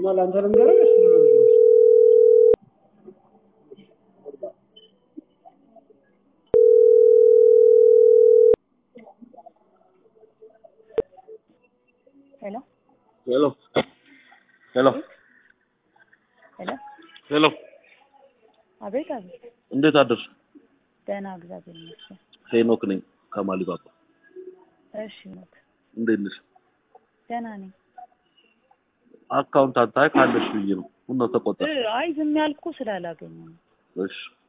እና ለአንተ ልንገርህ እሱ ነው ሄሎ ሄሎ ሄሎ ሄሎ ሄሎ አቤት አቤት እንዴት አደርሽ? ደህና እግዚአብሔር ይመስገን ሄኖክ ነኝ ከማሊባባ። እሺ ሞት እንዴት ነሽ? ደህና ነኝ አካውንት አታይ ካለሽ ብዬ ነው። ምን ነው ተቆጣ? እ፣ አይ ዝም ያልኩ ስላላገኘ ነው እሺ